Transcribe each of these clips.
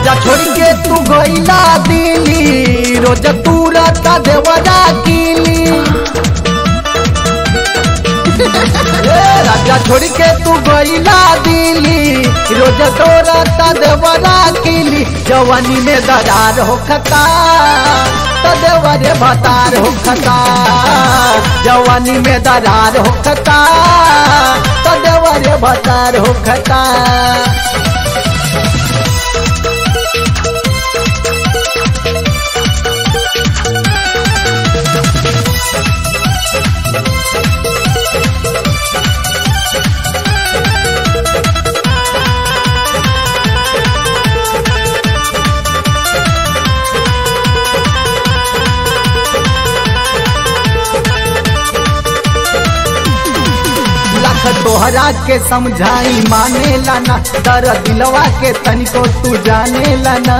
राजा छोड़ के तू गईला दिली रोज तू रता देवरा कीली ए, राजा छोड़ के तू गईला दिली रोज तो रता देवरा कीली जवानी में दरार हो खता तो देवरे भतार हो खता जवानी में दरार हो खता तो देवरे भतार हो खता लाख तोहरा के समझाई माने लाना दर दिलवा के तनिको तू जाने लाना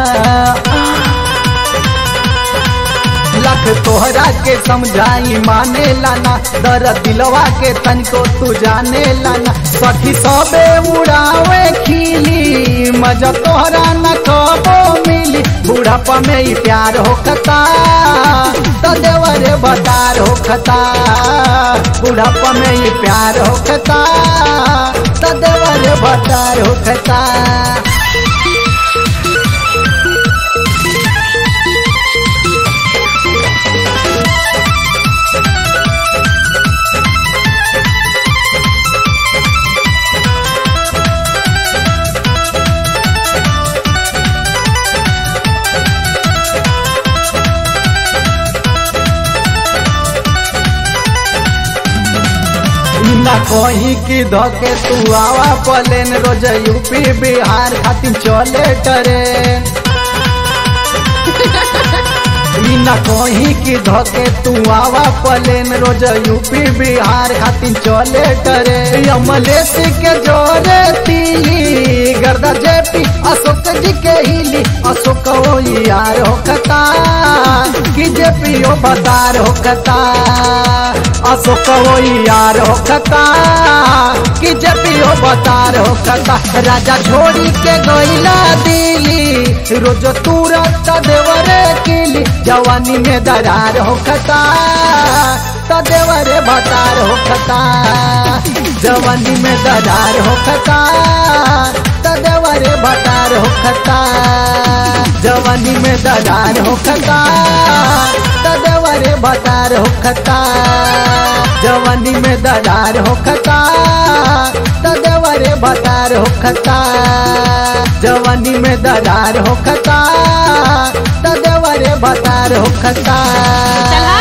लाख तोहरा के समझाई माने लाना दर दिलवा के तनिको तू जाने लाना सखी सबे उड़ावे खिली मजा तोहरा न कबो मिली बुढ़ापा में ही प्यार होखता तो देवरे बतार होखता बुढ़ापा में ही प्यार होखता तो देवरे बतार होखता ना कहीं की धके तू आवा पलेन रोज यूपी बिहार खातिर चले ट्रेन ई ना कहीं की धके तू आवा पलेन रोज यूपी बिहार खातिर चले ट्रेन अमलेश के जोरे तीली गर्दा जेपी अशोक जी के हिली अशोक ओ यार होकता कि जेपी ओ बतार होकता अशोक ओ यार होकता कि जेपी ओ बतार होकता राजा छोड़ी के गईला दिली रोज तुरंत देवरे किली जवानी में दरार होकता तो देवरे बतार होकता जवानी में दरार होकता तो देवरे बतार होकता जवानी में दरार होकता तो देवरे बतार होकता जवानी में दरार होकता तो देवरे बतार होकता जवानी में दरार होकता तो देवरे बतार होकता चला